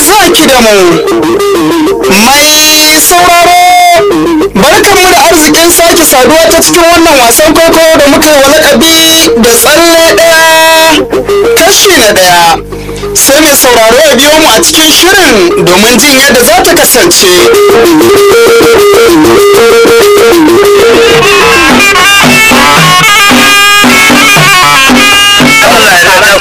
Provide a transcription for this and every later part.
saki da mu mai sauraro barkanmu da arzikin sake saduwa ta cikin wannan wasan kwaikwayo da muka yi wa lakabi da tsalle ɗaya kashi na ɗaya sai mai sauraro ya biyo mu a cikin shirin domin jin yadda za ta kasance Allah ya taimake ka. Allah ya taimake ka.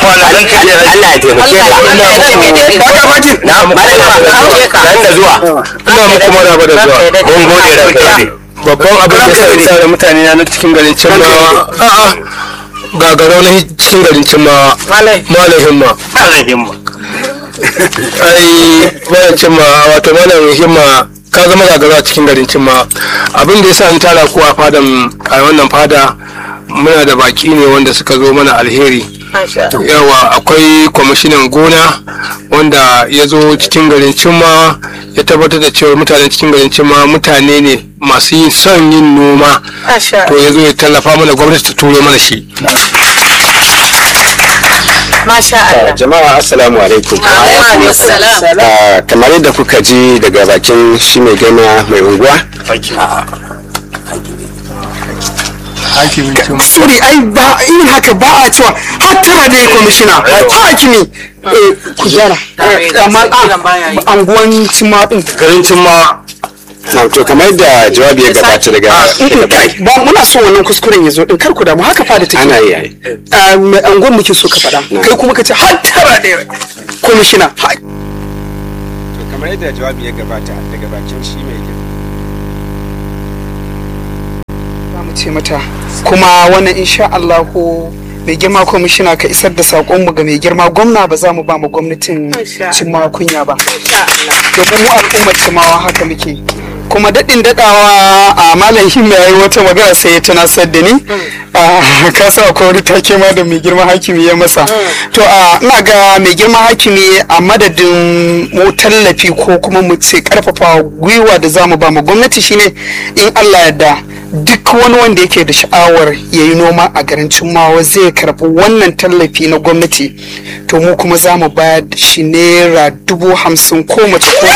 Na malama ka da zuwa. ina muku maraba da zuwa Mun gode da kai. babban abin da sai sa da mutane na cikin garin cimmawa a'a gagarau na cikin garin cimmawa Malai. malam himma Allah himma. ai malam cimma wato malam himma ka zama gagarau a cikin garin cimma abin da ya sa ni tara ku a fadan a wannan fada muna da baki ne wanda suka zo mana alheri yawa akwai kwamishinan gona wanda ya zo cikin garin cimma ya tabbatar da cewa mutanen cikin garin cimma mutane ne masu yin son yin noma to ya zo ya tallafa mana gwamnati ta turo mana shi Masha Allah. jama'a assalamu alaikum Alaikum salam. Ah, kamar yadda kuka ji daga bakin shi mai gana mai unguwa hakimin cimma sorry ai ba irin haka ba a cewa har tara ne kwamishina hakimi eh, ku gyara Eh, amma a anguwan cima din garin cimma na to kamar yadda jawabi ya gabata daga daga baki ba muna so wannan kuskuren ya zo din kar ku damu haka fada take ana yi ai. Ah, mai anguwan muke so ka faɗa kai kuma ka ce har tara ne kwamishina Ha- to kamar yadda jawabi ya gabata daga bakin shi mai gana za mu ce mata kuma wannan insha Allahu mai girma kwamishina ka isar da saƙonmu ga mai girma gwamna ba za mu ba mu gwamnatin cimma kunya ba domin mu al'ummar cimawa haka muke kuma daɗin daɗawa a malam himma ya yi wata magana sai ya tunasar da ni a kasa akwai wani take ma da mai girma hakimi ya masa to a ina ga mai girma hakimi a madadin mu tallafi ko kuma mu ce karfafa gwiwa da za mu ba mu gwamnati shine in Allah yarda duk wani wanda yake da sha'awar ya yi noma a garin Cimmawa zai karɓi wannan tallafi na gwamnati to mu kuma za mu bayar da shi naira dubu hamsin ko mace ko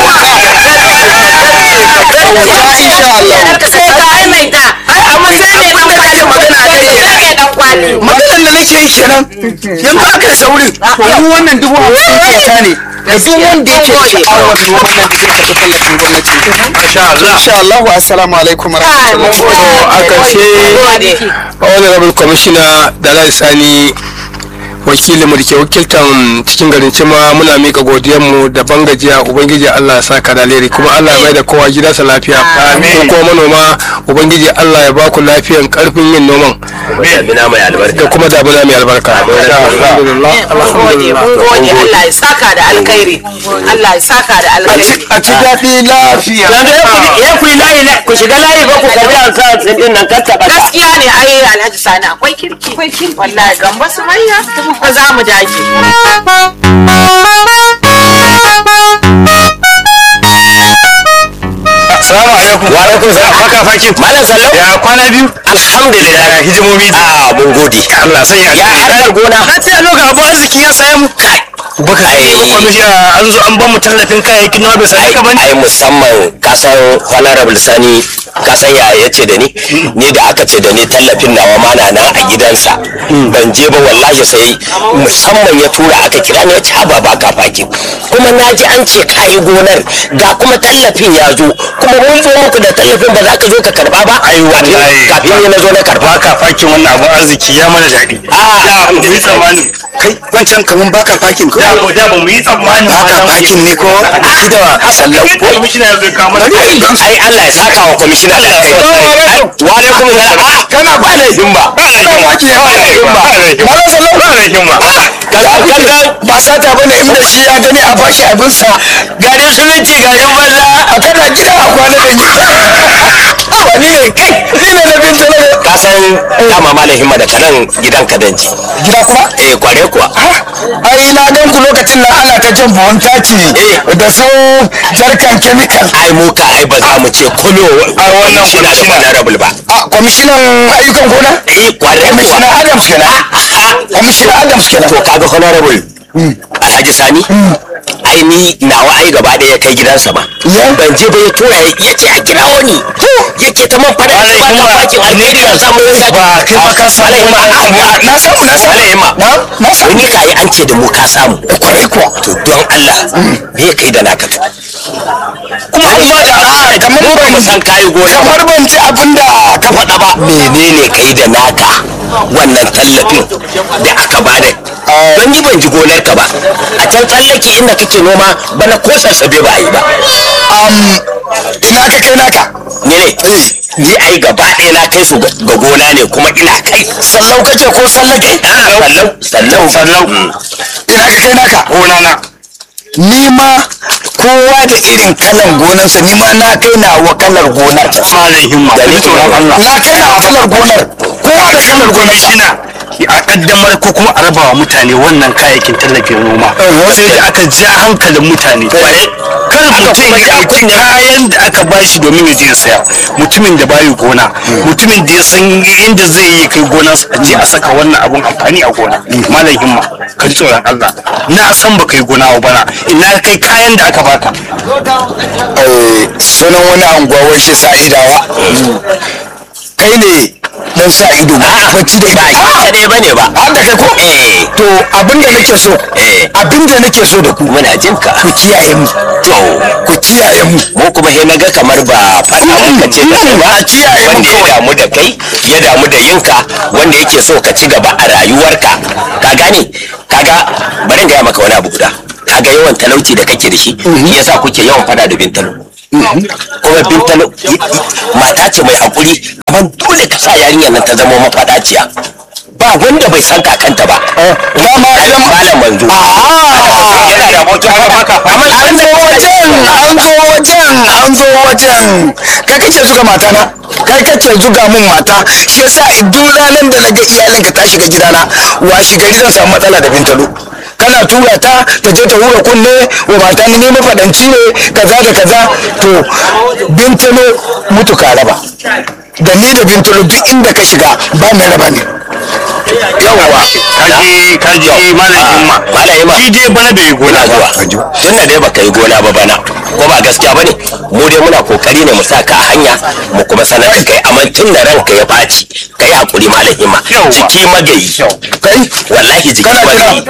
insha Allah Sai ka aimaita. Ai, amma sai ne ban kwali magana a kai. Sai ne dan kwali. maganar da nake yi kenan yanzu aka saurin to mu wannan dubu hamsin kyauta ne da duk wanda yake da sha'awar noman nan da zai karɓi tallafin gwamnati insha Allah assalamu alaikum wa rahmatullahi a ƙarshe honorable commissioner dalal sani wakilinmu da ke wakiltan cikin garin cima muna mika godiyanmu da bangajiya ubangiji allah ya saka da alheri kuma allah ya mai da kowa gidansa lafiya Amin. ko kuma manoma ubangiji allah ya baku lafiyan karfin yin noman Damina mai da albarka. kuma damuna mai albarka alhamdulillah Mun gode, mun gode. Allah ya saka da alkhairi. Allah ya saka da alkhairi. a ci daɗi lafiya Yanzu ya ku ya ku yi layi la- ku shiga layi ba ku karbi an sa sun din nan kar ta ɓata. Gaskiya ne ai Alhaji Sani akwai kirki. Akwai kirki. Wallahi gamba su manya. Ba za mu dage. Assalamu alaikum. Wa alaikum salam. Baka fakin. Malam sallau. Ya kwana biyu. Alhamdulillah. Ya hijimomi. Ah mun gode. Allah sai ya. Ya harkar gona. Na ce lokacin abu arziki ya samu. Kai. Baka ai kwamishina an zo an ba mu tallafin kayayyakin noma bai sai ka bane. ai musamman kasan honorable sani kasan ya ya ce da ni ni da aka ce da ni tallafin nawa ma na nan a gidansa ban je ba wallahi sai musamman ya tura aka kira ni ya ce haba ba ka fakin kuma na ji an ce kayi gonar ga kuma tallafin ya zo kuma mun zo muku da tallafin ba za ka zo ka karba ba ai wallahi kafin ni na zo na karba baka fakin wannan abun arziki ya mana daɗi. Ah. da mu yi tsammanin. kai wancan kaman baka fakin ko Da ba da ba mu yi tsammanin. baka fakin ne ko shi da sallau Kai kwamishina ya zo kawo mana. ai Allah ya saka wa kwamishina da kai wa alaikum salam ah kana ba da himma Ba da himma. Ba da himma. Ba da himma. Ba da himma. kaga ba sata bane inda shi ya gani a bashi abinsa gari suminti garin banza a kana gida a kwana da ni wani ne kai ni ne na bin tare ka san dama malam himma da kanan gidan ka danji gida kuma eh kware kuwa ai na gan ku lokacin nan ana ta jan buhun taki da su jarkan chemical ai mu ka ai ba za mu ce kulo a wannan shi na da honorable ba a kwamishinan ayyukan gona eh kware kuwa kwamishinan adams kenan kwamishinan adams kenan to kaga honorable alhaji alhaji sani ai ni nawa ai gaba ɗaya kai gidansa ba ban je ba ya tura ya ce a kirawo ni yake ta man fada ba ka fakin alheri ka samu yin ba kai ba ka samu ma na samu na samu ma na na samu wani kayi an ce da mu ka samu kwarai kuwa to don Allah me kai da naka to kuma an ba da a kamar mu ba mu ban san kayi gona ba kamar ban ji abin da ka faɗa ba menene kai da naka wannan tallafin da aka bada don ni ban ji gonar ka ba a can tsallake inda kake noma bana ko sassabe ba a yi ba ina ka kai naka ne ne ni ai gaba ɗaya na kai su ga ga gona ne kuma ina kai sallau kace ko sallake sallau sallau sallau ina ka kai naka gona na ni ma kowa da irin kalan gonarsa ni ma na kai na wa kalar gonar malam himma Da ni tsoron Allah. na kai na wa kalar gonar kowa da kalar gonarsa shina a kaddamar ko kuma a rabawa mutane wannan kayayyakin tallafin noma sai da aka ja hankalin mutane kar mutum ya ɗauki kayan da aka bashi domin ya je ya saya mutumin da bayi gona mutumin da ya san inda zai yi kai gonarsa a je a saka wannan abun amfani a gona malam himma ka ji tsoron Allah na san baka yi gona ba bana ina kai kayan da aka baka Eh, sunan wani anguwa wai shi sa'idawa kai ne dan sa ido bacci da ba ido shi kadai bane ba har da kai ko eh to abinda nake so Eh. abinda nake so da ku muna jin ka ku kiyaye mu to ku kiyaye mu mu kuma he naga kamar ba faɗa muka ce da kai ba a kiyaye mu wanda ya kawai. damu da kai ya damu da yinka wanda yake so ka ci gaba a rayuwarka ka gane kaga bari in gaya maka wani abu guda kaga yawan talauci da kake da shi shi yasa kuke yawan fada da bintalo kuma bintalo i- i- mata ce mai hakuri amma dole ka sa yarinyar nan ta zama mafadaciya ba wanda bai san kakanta ba dama idan malam manzo yana da abokin haka an zo wajen an zo wajen an zo wajen kai kace zuga mata na kai kace zuga mun mata shi yasa duk ranar da naga iyalinka ta shiga gidana washi gari zan samu matsala da bintalo kana tura ta ta je ta hura kunne wa mata ni ne mafadanci ne kaza da kaza to bintalo mutu ka raba da ni da bintalo duk inda ka shiga ba mai raba ne yawwa kaji kaji malam himma malam himma. shi dai bana bai yi gona gona ba zuwa tun da dai baka yi gona ba bana ko ba gaskiya bane mu dai muna kokari ne mu sa ka a hanya mu kuma sanar da kai amma tun da ranka ya ɓaci kai hakuri malam himma Yawwa. jiki magayi kai wallahi jiki Kana magayi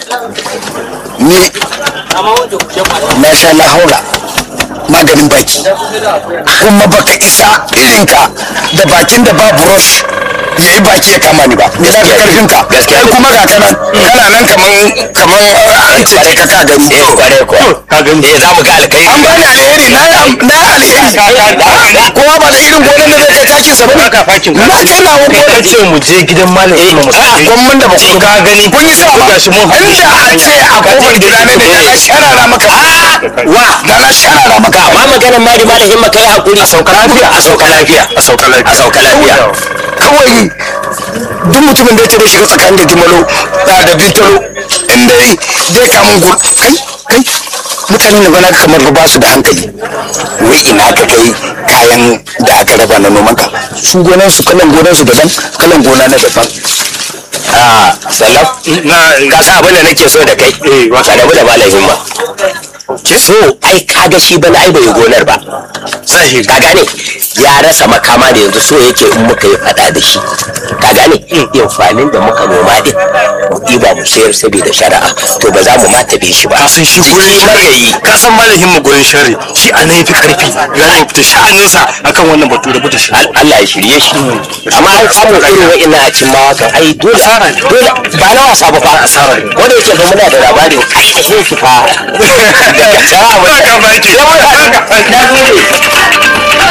ni na sha lahaula maganin baki kuma baka isa irinka da bakin da ba brush ya yi baki ya kama ni ba me za ka karfin ka Gaskiya. kai kuma ga kanan kana nan kaman kaman an ce kai ka ka gani eh kware ko ka gani. eh za mu ga alkai an bani alheri na yi na yi alheri kowa ba da irin gonan da zai kai takin sa bane Baka fakin ka. na kai na wani ka ce mu je gidan malam himma mu sake gwamnan da ba ku ka gani kun yi sa ba Ga shi mun haɗu. inda a ce a kofar gida ne da na sharara maka wa da na sharara maka amma maganar mari malam himma kai hakuri a sauka lafiya a sauka lafiya a sauka lafiya a sauka lafiya kawai duk mutumin da ya ce da shiga tsakanin da dimalo da da bintalo in dai zai kamun gur kai kai mutanen da bana kamar ba su da hankali wai ina ka kai kayan da aka raba na noman ka su gonan su kalan gonan su daban kalan gona na daban a sallam na ka sa abin da nake so da kai ka rabu da malam himma so ai kaga shi bana ai bai yi gonar ba zahiri ka gane ya rasa makama da yanzu so yake in muka yi fada da shi ka gane amfanin da muka noma din mu ɗiba mu sayar saboda shari'a to ba za mu ma tabe shi ba ka san shi gurin Jiki magayi shari ka san malam himma gurin shari shi a nan yafi karfi ya yi fita sha'aninsa akan wannan batu da buta shi Al- Allah ya shirye shi amma an samu irin wa'ina a cin mawa kan ai dole Asara ne. dole ba na wasa ba fa Asara ne. ko da yake fa muna da labarin ainihin shi fa daga can abu da Haka ba yake. Yawa, na gode.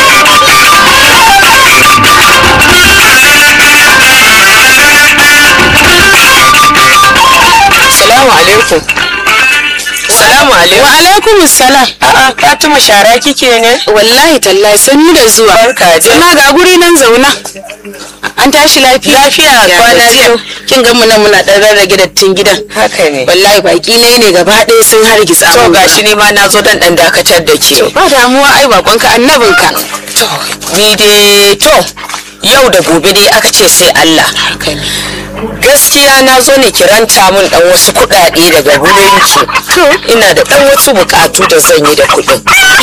Salamu alaikum. Salamu alaikum. Wa alaikum salam. A'a, Fatima shara kike ne? Wallahi tallahi sannu da zuwa. Barka dai. Sana ga guri nan zauna. An tashi lafiya. Lafiya, Ya kwana gajiya. biyu. Kin ga mu nan muna dan rarrage dattin gidan. Haka ne. Wallahi baki ne ne gaba ɗaya sun hargitsa. To mun. gashi ni ma na zo dan dan dakatar da ke. Ba damuwa ai bakonka annabinka. To, ni dai to yau da gobe dai aka ce sai Allah. Haka ne. gaskiya na zo ne kiranta min dan wasu kuɗaɗe daga wurin ki ina da dan wasu bukatu da zan yi da kuɗin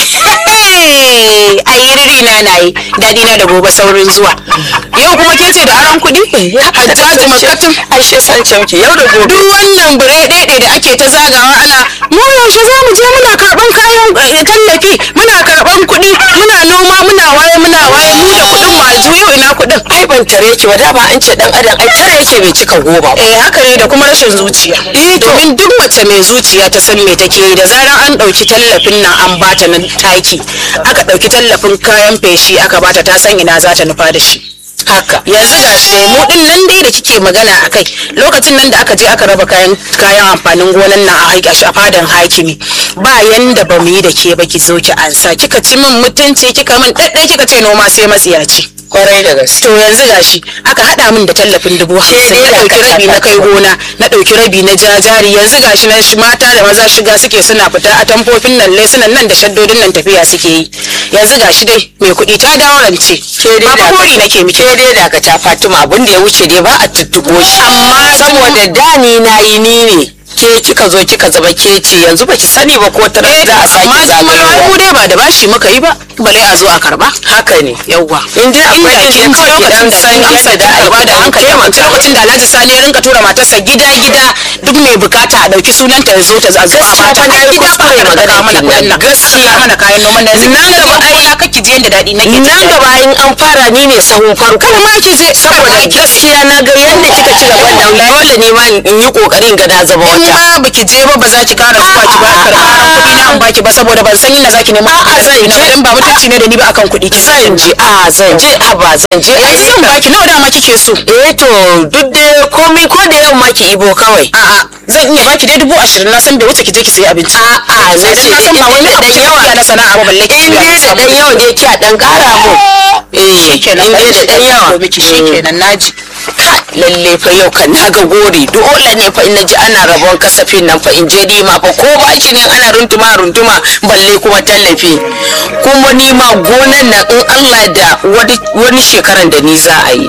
ai riri na na yi daɗi na da gobe saurin zuwa yau kuma ke ce da aron kuɗi hajjaji makatun ashe san camki yau da gobe duk wannan bure ɗaiɗai da ake ta zagawa ana mu yaushe za mu je muna karɓan kayan eh, tallafi muna karɓan kuɗi muna noma muna waye muna waye mu da kuɗin mu aljihu yau ina kuɗin ai ban tare ki ba dama an ce dan adam ai tare yake bai cika goma ba eh haka ne da kuma rashin zuciya domin duk mace mai zuciya ta san me take yi da zarar an ɗauki tallafin nan an bata na taki aka ɗauki tallafin kayan feshi aka bata ta san ina za ta nufa da shi haka yanzu ga shi dai mu din nan dai da kike magana a kai lokacin nan da aka je aka raba kayan kayan amfanin gonan nan a haƙi a fadan hakimi ba yanda ba mu yi da ke ba ki zo ki ansa kika ci min mutunci kika min ɗaɗɗai kika ce noma sai matsiyaci kwarai da gaske to yanzu gashi aka hada min da tallafin dubu hamsin na dauki rabi na kai gona na dauki rabi na jajari yanzu gashi na shi mata da maza shiga suke suna fita a tamfofin nan lesunan nan da shaddodin nan tafiya suke yi yanzu gashi dai mai kuɗi ta dawo rance ba fa gori nake miki ke dai daga ta fatima abin da ya wuce dai ba a tuttuɓo shi Amma saboda da ni na yi ni ne ke kika zo kika zama ke ce yanzu baki sani ba ko tara za a sake amma kuma ai zagayowa mu dai ba da bashi muka yi ba bale a zo a karba haka ne yawwa in dai inda akwai kin kin ji kawai lokacin dan da san an amsa yadda da da karba da hankali a kwance lokacin da Alhaji Sani ya rinka tura matarsa gida gida duk mai bukata a dauki sunanta ya zo ta a zo a Gaskiya bata fa na yi gida kuskure ba magana ta mana kenan. kuɗin nan gaskiya mana kayan noman nan Nan gaba ai- ai kake ji yanda daɗi nake ji nan gaba in an fara ni ne sahun farko Kar ma ki je saboda gaskiya na ga yadda kika ci gaban nan dole ne ma in yi kokarin ga na zama in wata ma baki je ba ba za ki kara zuwa ki ba karɓar kuɗi na in baki ba saboda ban san inda za ki nemo A'a, zan kuɗi na je. dan ba mutunci ne da ni ba akan kuɗi ki zan je a zan je a ba zan je ai zan baki nawa dama kike so eh to duk da komai ko da yamma ki ibo kawai a'a zan iya baki dai dubu ashirin na san bai wuce ki je ki sayi abinci a'a sai na dan ce na san ba wani abu dan yawa yawa na sana'a ba balle ki in dai da dan yawa ne ki a dan kara mu eh shikenan in dai da dan yawa miki shikenan naji Ka, lalle fa yau kan na ga gori dole ne fa in naji ana rabon kasafin nan fa in je ni ma fa ko ba shi ne ana runtuma runtuma balle kuma tallafi kuma ni ma gonan nan in Allah da wani wani shekaran da ni za a yi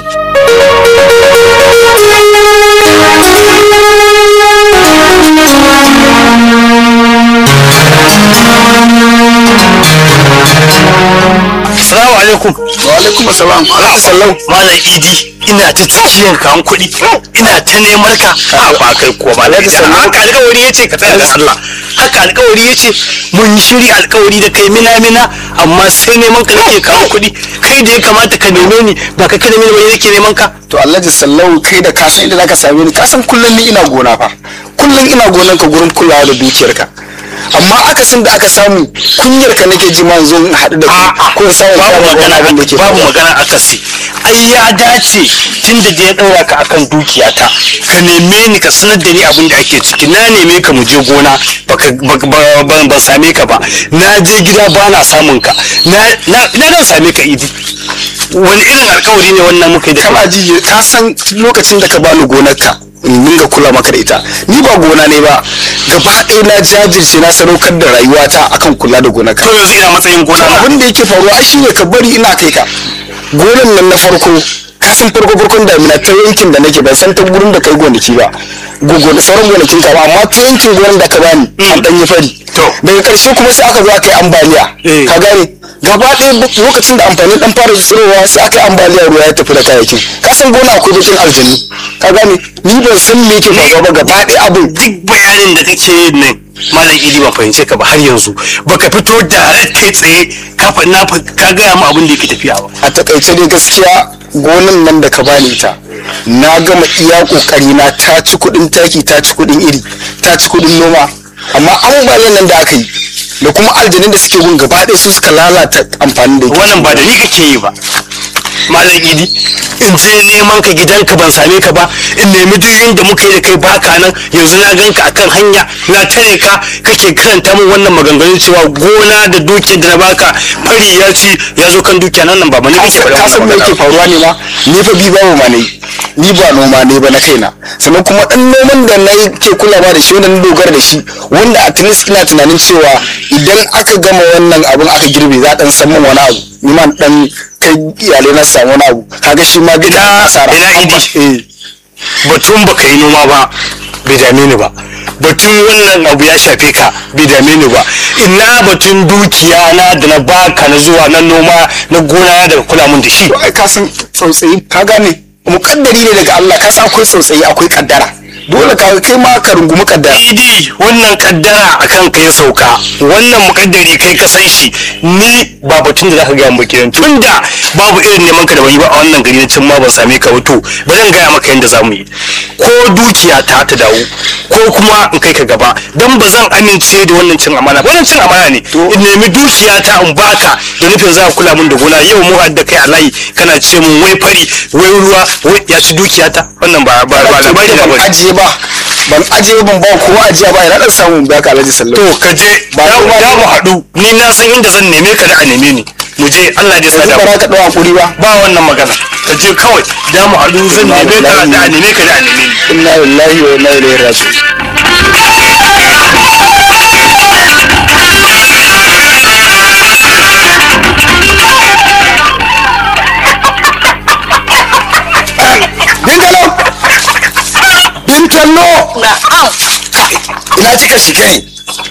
Assalamu alaikum. wa alaikum assalam alaikum sallau Malam Idi ina ta cikiyan kan kuɗi ina ta neman ka a ba kai ko ba Alhaji Sallau haka alƙawari yace ka tsaya da Allah haka alƙawari yace mun yi shiri alƙawari da kai mina mina amma sai neman ka nake kawo kuɗi kai da ya kamata ka neme ni ba ka ka neme ni ba nake neman ka to alhaji sallau kai da ka san inda zaka same ni ka san kullum ni ina gona fa kullum ina gonan ka gurin kulawa da dukiyarka amma akasin da aka samu kunyar ka nake ji ma yanzu in haɗu da ku ko in samu babu kama magana wani abin da ke babu faruwa. magana akasi ai ya dace tun da ya ɗaura ka akan dukiyata ka neme ni ka sanar da ni abin da ake ciki na neme ka mu je gona baka baka- ba- ba- ban same ka ba na je gida ba na samun ka na na na dan same ka idi wani irin alkawari ne wannan muka yi da kana ji ka san lokacin da ka bani gonarka in dinga kula maka da ita ni ba gona ne ba gaba ɗaya na jajirce na sadaukar da rayuwata akan kula da gonarka to yanzu ina matsayin gona na abin da yake faruwa ai shine ka bari ina kai ka gonan nan na farko ka san farko farkon damina ta yankin da nake ban san ta gurin da kai gonaki ba gogo da sauran gonakin ka ba amma ta yankin gonan da ka bani an dan yi fari To. daga karshe kuma sai aka zo aka yi ambaliya Eh. ka gane gaba ɗaya bu- lokacin da amfani dan fara tsirowa sai aka yi ambaliya ruwa ya tafi da kayayyakin ka san gona akwai bakin aljanu ka gane ni ban san me yake faruwa ba gaba ɗaya abin duk bayanin da kake yin nan malam idi ban fahimce ka ba har yanzu baka fito da kai tsaye ka fa- na fa- ka gaya mu abin da yake tafiya ba a takaice dai gaskiya gonan nan da ka bani ita na gama iya kokari na ta ci kudin taki ta ci kudin iri ta ci kudin noma amma ambaliyan nan da aka yi da kuma aljanin da suke gun gaba ɗaya su suka lalata amfanin da yake wannan ba da ni kake yi ba malam idi in je neman ka gidanka ban same ka ba in nemi duk inda muka yi da kai baka nan yanzu na ganka akan hanya na tare ka kake karanta min wannan maganganun cewa gona da dukiyar da na baka fari ya ci ya zo kan dukiya nan nan ba mani kake faɗa ka san me wannan yake magana faruwa ne ma ni fa bi babu ma nayi ni ba noma ne ba na kaina sannan kuma dan noman da na yi ke kulawa da shi wanda na dogara da shi wanda at least ina tunanin cewa idan aka gama wannan abin aka girbe za a dan san min wani abu ni ma dan kai iyalai na samu wani abu kaga shi ma gida asara ina idi? eh batun baka yi noma ba bai dame ni ba batun wannan abu ya shafe ka bai dame ni ba ina batun dukiya na da na baka na zuwa na noma na gona da kula mun da shi to ai ka san tsautsayi ka gane mukaddari ne daga Allah ka san akwai tsautsayi akwai kaddara dole ka kai ma ka rungumi kaddara idi wannan kaddara akan kai sauka wannan mukaddari kai ka san shi ni ba batun da zaka gaya mu kenan tunda babu irin neman ka da ban yi ba a wannan gari na cin ma ban same ka ba to ba zan gaya maka yadda zamu yi ko dukiya ta ta dawo ko kuma in kai ka gaba dan ba zan amince da wannan cin amana ba wannan cin amana ne in nemi dukiya ta in baka da nufin za ka kula min da gona yau mu hadda kai a layi kana ce mun wai fari wai ruwa wai ya ci dukiya ta wannan ba ba ba labari na ban bane ajiye ba ban ajiye ban ba kowa ajiya ba ina dan samu ba ka alhaji sallallahu to ka je da da mu haɗu ni na san inda zan neme ka da a neme ni mu je Allah ya sa yanzu da ba za ka dawo hakuri ba ba wannan magana ka je kawai da mu haɗu zan neme ka da a neme ka da a neme ni inna lillahi wa inna ilaihi raji'un bintalo bintalo ina kika shiga ne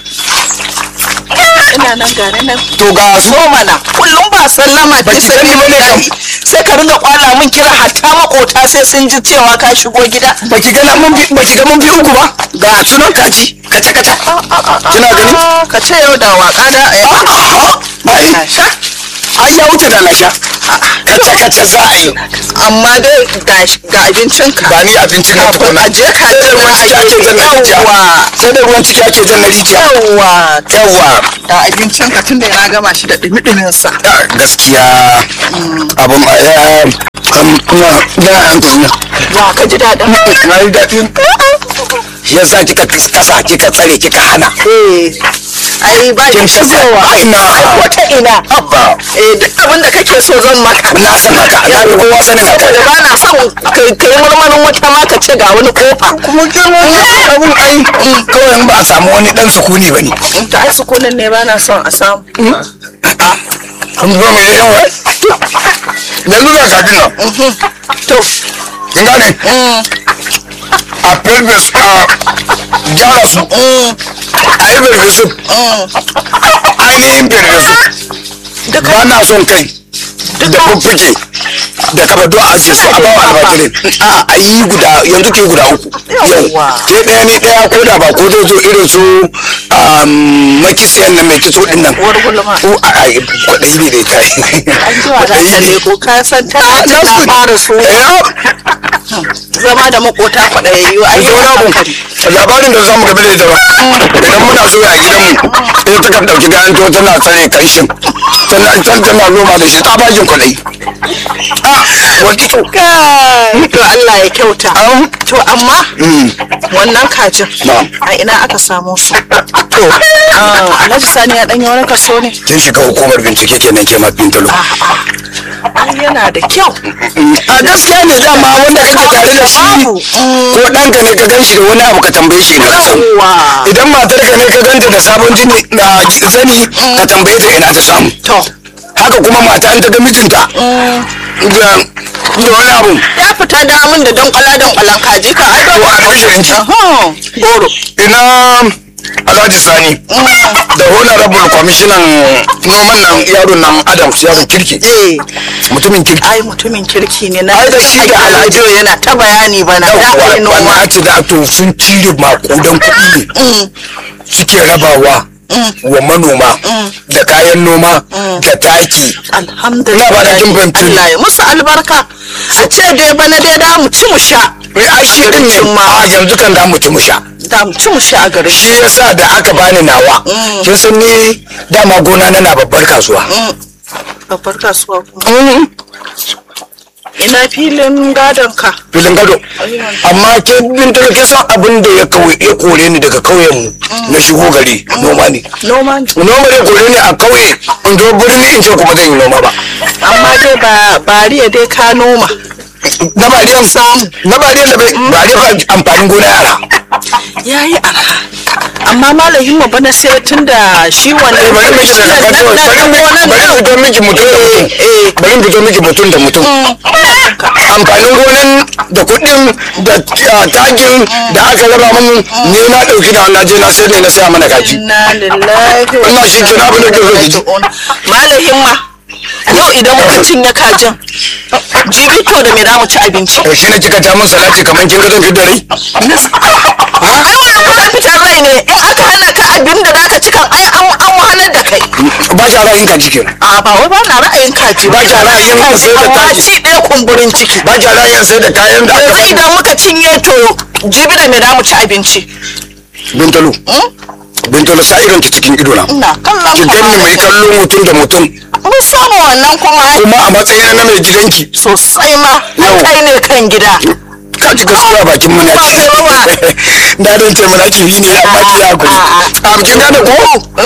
ina nan gane nan to ga su zo mana kullum ba sallama Baki ce sani ba ne kam. sai ka ringa kwala min kira hatta makota sai sun ji cewa ka shigo gida baki ga mun bi baki ga mun bi uku ba ga sunan kaji kaca kaca kina gani Ah, ka ce yau da waka da ai sha ai ya wuce da lasha kaca kaca za a yi amma dai ga ga abincinka ba ni abincin na tukuna a je ka sai da ruwan ciki ake jan na rijiya Yawwa. sai da ruwan ciki ake jan na rijiya yawwa yawa da abincinka tun da na gama shi da dumi sa Ah, gaskiya abin ma ya kuma ya hankali ya ka ji daɗin na yi daɗi shi yasa kika kasa kika tsare kika hana eh ai ba kin ki shigowa ai na wata ina abba eh duk abin da kake so zan maka na san haka na fi kowa sanin haka saboda ba na son kai kai marmarin wata ma ka ce ga wani kofa kuma kin wani abun ai kawai in ba a samu wani dan sukuni bane ta ai sukunin ne ba na son a samu kun zo mai yawa yanzu za ka dina to kin gane a pelvis a gyara su a yi pelvisu ainihin pelvisu ba na son kai da fuffuke da kafa do a ajiye su a bawa almajirin a a yi guda yanzu ke guda uku yau Yawwa. ke ɗaya ni ɗaya ko da ba ko zai zo irin su makisiyan na mai kitso ɗin nan Uwar gulma. ko a a kwaɗayi ne dai kai an ji wa za ta leko ka san ta Ah, ta nasu- fara so zama da makota kwaɗayayyu ai zo na bu labarin da zamu gabe da ita ba idan muna so a gidanmu ita ta kan ɗauki gayan to tana tsare kanshin tana can tana noma da shi tsabagen kwaɗayi a wani to Kai, to Allah ya kyauta to amma wannan kajin Na'am. a ina aka samo su to ah, Alhaji Sani ya danyi wani kaso ne kin shiga hukumar bincike kenan ke ma bintalo ai yana da kyau a gaskiya ne dama wanda kake tare da shi ko ɗanka ne ka ganshi da wani abu ka tambaye shi ina ka samu Yawwa. idan matar ka ne ka ganta da sabon jini na zani ka tambaye ta ina ta samu to haka kuma mata an ta ga mijinta da da wani abu ya fita da min da don kwala don kwalan kaji ka ai to ba a ƙarshen ji Ahun, goro ina alhaji sani da honorable kwamishinan noman nan yaron nan adams yaron kirki eh mutumin kirki ai mutumin kirki ne na Ai, da shi da Alhaji. Alhaji yana ta bayani bana da ai yawwa noma wannan ce da to sun cire makudan kuɗi ne suke rabawa wa manoma da kayan noma da taki alhamdulillah Ina ba da kin fahimci ni. Allah ya musu albarka a ce dai bana dai da mu ci mu sha mai ai shi din ne ma. a yanzu kan da mu ci mu sha da mu ci mu sha a garin shi yasa da aka bani nawa kin san ni dama gona na na babbar kasuwa babbar kasuwa kuma ina filin gadon ka filin gado amma ke bin ta kin san abin da ya kauye ya kore ni daga kauyen mu na shigo gari noma ne noma ne. noma ne kore ni a kauye in zo birni in ce kuma zan yi noma ba amma dai ba bariya dai ka noma na bariyan samu na bariyan da bai bariyan ba amfanin gona yara yayi arha amma malamin mu bana sai tunda shi wannan bari miki da na- na- bari na- miki gonan bari nan. fito miki mutum da mutum bari fito miki mutum da mutum amfanin gonan da kuɗin da ah, takin da aka raba mun ne na ɗauki da na je na sai ne na saya mana kaji inna lillahi wa Allah shi ke na abin da ke so ki ji malam himma yau idan muka cinye kajin jibi to da me za mu ci abinci Eh, shi ne kika ta min salati kamar kin ga zan fidda rai ai wannan kuma fitar rai ne in aka hana ka abin da zaka ci kan ai an an wahalar da kai ba shi ra'ayin kaji kenan a ba wai ba na ra'ayin kaji ba shi ra'ayin sai da amma taki ci ɗaya kumburin ciki ba shi ra'ayin sai da kayan da aka yanzu bani idan muka cinye to jibi da me za mu ci abinci bintalo bintalo sa irin ki cikin ido na ina kallon ki ganni mai kallon mutum da mutum mun samu wannan kuma kuma a matsayin na mai gidanki sosai ma Yau. kai ne kan gida ka ji gaskiya bakin mu na ki da don ce mana ki bi ne amma ki ya kuri a kin gane ko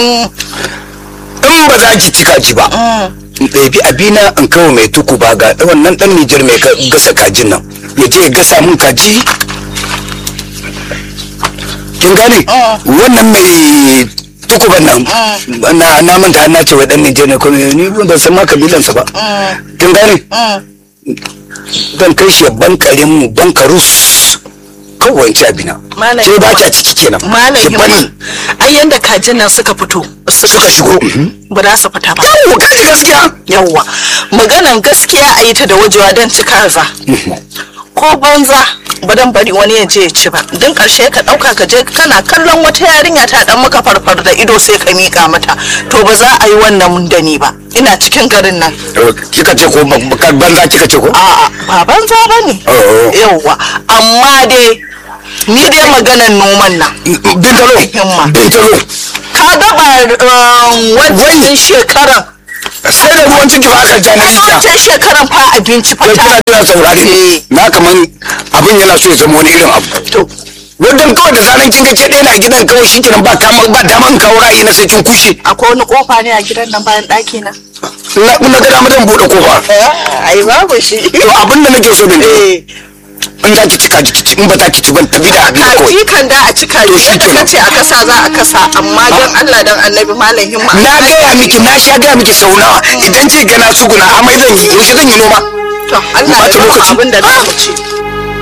in ba za ki cika ki ba in ɗabi abina in kawo mai tuku ba ga wannan ɗan Nijar mai ka- gasa kajin nan ya je ya gasa mun kaji kin gane wannan mai tukuban nan na na manta na ce wa ɗan Nijar ne kuma ni ban san ma kabilansa ba kin gane zan kai shi bankare mu bankarus kawai ci abina Malam ke ba kya ciki kenan malam ki himma bani ai yanda kajin nan suka fito suka shigo ba za su fita ba yawo kaji gaskiya yawwa maganan gaskiya a yi ta da wajewa don ci kaza ko banza ba dan bari wani ya je ya ci ba don karshe ka dauka ka je kana kallon wata yarinya ta dan maka farfar da ido sai ka mika mata to ba za a yi wannan da ni ba ina cikin garin nan kika ce ko ba- ba- banza kika ce ko a'a ba banza ba ne Oh. yawwa amma dai ni dai maganan noman nan bintalo Himma. bintalo ka gaba wancan shekaran sai da ruwan ciki ba aka ja na rijiya wancan shekaran fa abinci fa kai ta kina kina saurare Eh. na kaman abin yana so ya zama wani irin abu to wajen kawai da zanen kin ga ke ɗaya na gidan kawai shi kenan ba kama ba daman kawo ra'ayi na sai kin kushe akwai wani kofa ne a gidan nan bayan ɗaki na na na ga dama zan buɗe kofa ai babu shi to abin da nake so bin eh in za ki ci kaji ki ci in ba za ki ci ban tabi da abin kawai kaji kan da a cika To shi yadda kenan. kace a kasa za a kasa amma dan Allah dan Annabi malam himma na gaya miki na sha gaya miki sau nawa idan ce gana tsuguna amai zan yi yaushe zan yi noma to Allah ya Bata ba mu lokaci. abin da za mu ci